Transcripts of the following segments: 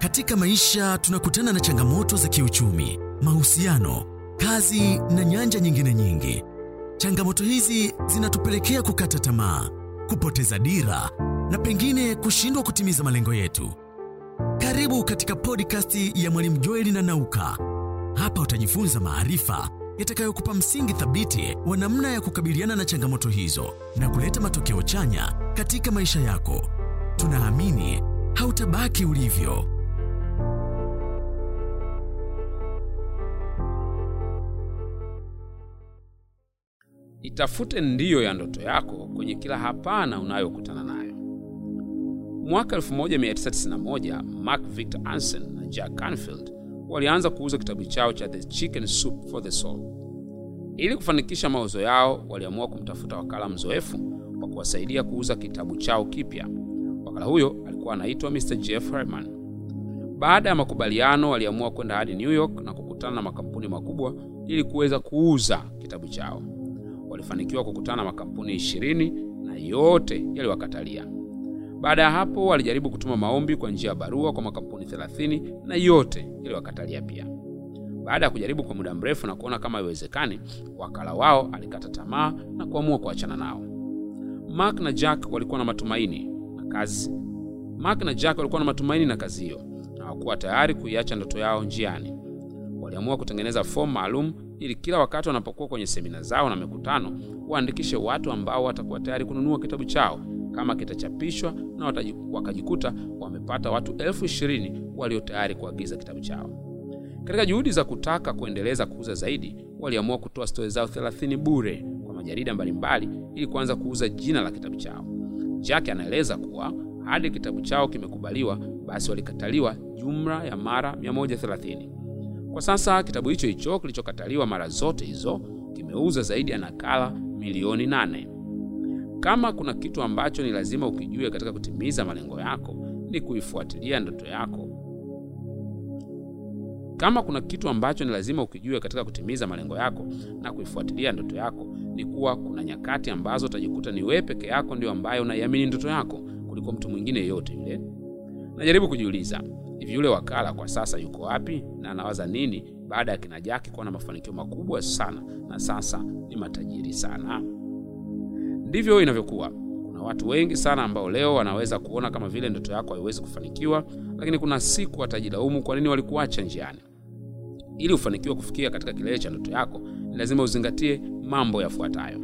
Katika maisha tunakutana na changamoto za kiuchumi, mahusiano, kazi na nyanja nyingine nyingi. Changamoto hizi zinatupelekea kukata tamaa, kupoteza dira na pengine kushindwa kutimiza malengo yetu. Karibu katika podcast ya Mwalimu Joeli na Nauka. Hapa utajifunza maarifa yatakayokupa msingi thabiti wa namna ya kukabiliana na changamoto hizo na kuleta matokeo chanya katika maisha yako. Tunaamini hautabaki ulivyo. Itafute ndiyo ya ndoto yako kwenye kila hapana unayokutana nayo. Mwaka 1991 Mark Victor Hansen na Jack Canfield walianza kuuza kitabu chao cha The Chicken Soup for the Soul. Ili kufanikisha mauzo yao, waliamua kumtafuta wakala mzoefu wa kuwasaidia kuuza kitabu chao kipya. Wakala huyo alikuwa anaitwa Mr. Jeff Herman. Baada ya makubaliano, waliamua kwenda hadi New York na kukutana na makampuni makubwa ili kuweza kuuza kitabu chao. Walifanikiwa kukutana na makampuni ishirini na yote yaliwakatalia. Baada ya hapo, walijaribu kutuma maombi kwa njia ya barua kwa makampuni 30 na yote yaliwakatalia pia. Baada ya kujaribu kwa muda mrefu na kuona kama haiwezekani, wakala wao alikata tamaa na kuamua kuachana nao. Mark na Jack walikuwa na matumaini na kazi. Mark na Jack walikuwa na matumaini na kazi hiyo na hawakuwa tayari kuiacha ndoto yao njiani. Waliamua kutengeneza fomu maalum ili kila wakati wanapokuwa kwenye semina zao na mikutano waandikishe watu ambao watakuwa tayari kununua kitabu chao kama kitachapishwa, na wataji, wakajikuta wamepata watu elfu ishirini walio tayari kuagiza kitabu chao. Katika juhudi za kutaka kuendeleza kuuza zaidi, waliamua kutoa stori zao 30 bure kwa majarida mbalimbali ili kuanza kuuza jina la kitabu chao. Jack anaeleza kuwa hadi kitabu chao kimekubaliwa, basi walikataliwa jumla ya mara 130. Kwa sasa kitabu hicho hicho kilichokataliwa mara zote hizo kimeuza zaidi ya nakala milioni nane. Kama kuna kitu ambacho ni lazima ukijue katika kutimiza malengo yako ni kuifuatilia ndoto yako. Kama kuna kitu ambacho ni lazima ukijue katika kutimiza malengo yako na kuifuatilia ndoto yako ni kuwa kuna nyakati ambazo utajikuta ni wewe peke yako ndio ambaye unaiamini ndoto yako kuliko mtu mwingine yeyote yule. Najaribu kujiuliza, hivi yule wakala kwa sasa yuko wapi na anawaza nini baada ya kina Jaki kuwa na mafanikio makubwa sana na sasa ni matajiri sana? Ndivyo inavyokuwa. Kuna watu wengi sana ambao leo wanaweza kuona kama vile ndoto yako haiwezi kufanikiwa, lakini kuna siku watajilaumu kwa nini walikuacha njiani. Ili ufanikiwe kufikia katika kilele cha ndoto yako, ni lazima uzingatie mambo yafuatayo.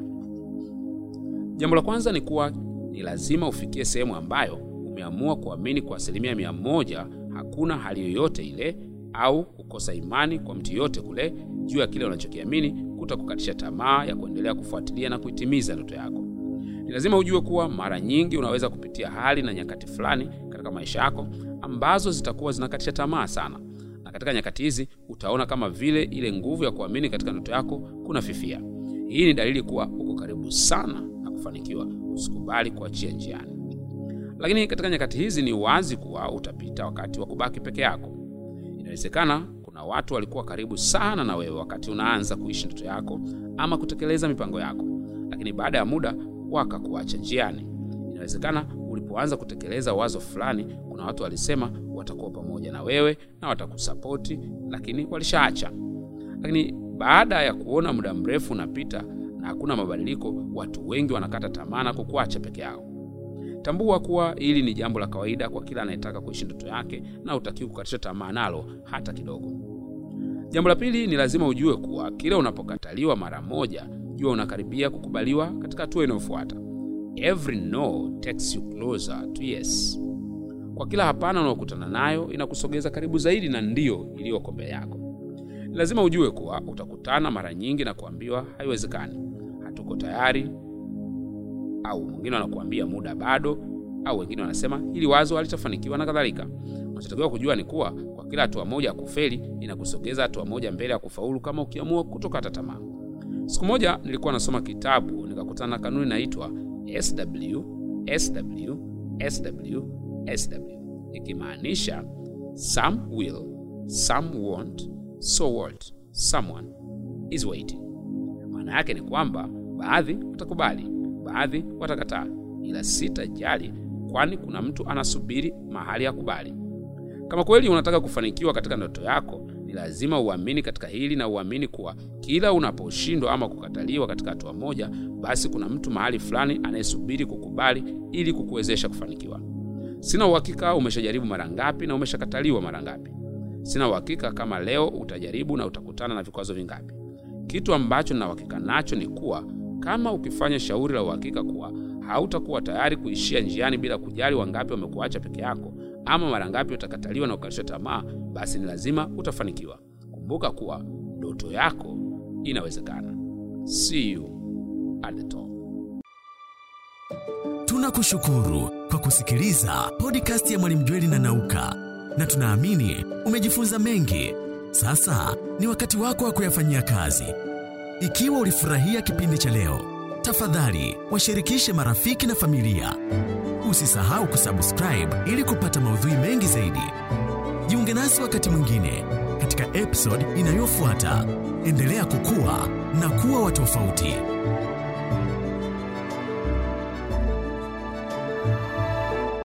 Jambo la kwanza ni kuwa ni lazima ufikie sehemu ambayo umeamua kuamini kwa asilimia mia moja hakuna hali yoyote ile au kukosa imani kwa mtu yoyote kule juu ya kile unachokiamini kutakukatisha tamaa ya kuendelea kufuatilia na kuitimiza ndoto yako. Ni lazima ujue kuwa mara nyingi unaweza kupitia hali na nyakati fulani katika maisha yako ambazo zitakuwa zinakatisha tamaa sana, na katika nyakati hizi utaona kama vile ile nguvu ya kuamini katika ndoto yako kuna fifia. Hii ni dalili kuwa uko karibu sana na kufanikiwa. Usikubali kuachia njiani. Lakini katika nyakati hizi ni wazi kuwa utapita wakati wa kubaki peke yako. Inawezekana kuna watu walikuwa karibu sana na wewe wakati unaanza kuishi ndoto yako ama kutekeleza mipango yako, lakini baada ya muda wakakuacha njiani. Inawezekana ulipoanza kutekeleza wazo fulani, kuna watu walisema watakuwa pamoja na wewe na watakusapoti, lakini walishaacha. Lakini baada ya kuona muda mrefu unapita na hakuna mabadiliko, watu wengi wanakata tamaa na kukuacha peke yao. Tambua kuwa hili ni jambo la kawaida kwa kila anayetaka kuishi ndoto yake na hutakiwi kukatisha tamaa nalo hata kidogo. Jambo la pili ni lazima ujue kuwa kila unapokataliwa mara moja, jua unakaribia kukubaliwa katika hatua inayofuata. Every no takes you closer to yes. Kwa kila hapana unaokutana nayo inakusogeza karibu zaidi na ndio iliyoko mbele yako. Ni lazima ujue kuwa utakutana mara nyingi na kuambiwa haiwezekani, hatuko tayari, au mwingine wanakuambia muda bado, au wengine wanasema hili wazo halitafanikiwa na kadhalika. Unachotakiwa kujua ni kuwa kwa kila hatua moja ya kufeli inakusogeza hatua moja mbele ya kufaulu, kama ukiamua kutokata tamaa. Siku moja nilikuwa nasoma kitabu nikakutana na kanuni inaitwa SW SW SW SW, ikimaanisha some will, some won't, so what, someone is waiting. Maana yake ni kwamba baadhi watakubali, baadhi watakataa, ila sitajali, kwani kuna mtu anasubiri mahali ya kubali. Kama kweli unataka kufanikiwa katika ndoto yako, ni lazima uamini katika hili na uamini kuwa kila unaposhindwa ama kukataliwa katika hatua moja, basi kuna mtu mahali fulani anayesubiri kukubali ili kukuwezesha kufanikiwa. Sina uhakika umeshajaribu mara ngapi na umeshakataliwa mara ngapi. Sina uhakika kama leo utajaribu na utakutana na vikwazo vingapi. Kitu ambacho nina uhakika nacho ni kuwa kama ukifanya shauri la uhakika kuwa hautakuwa tayari kuishia njiani bila kujali wangapi wamekuacha peke yako ama mara ngapi utakataliwa na ukatishwa tamaa, basi ni lazima utafanikiwa. Kumbuka kuwa ndoto yako inawezekana. See you at the top. Tunakushukuru kwa kusikiliza podcast ya Mwalimu Jweli na Nauka, na tunaamini umejifunza mengi. Sasa ni wakati wako wa kuyafanyia kazi. Ikiwa ulifurahia kipindi cha leo, tafadhali washirikishe marafiki na familia. Usisahau kusubscribe ili kupata maudhui mengi zaidi. Jiunge nasi wakati mwingine katika episode inayofuata. Endelea kukua na kuwa wa tofauti.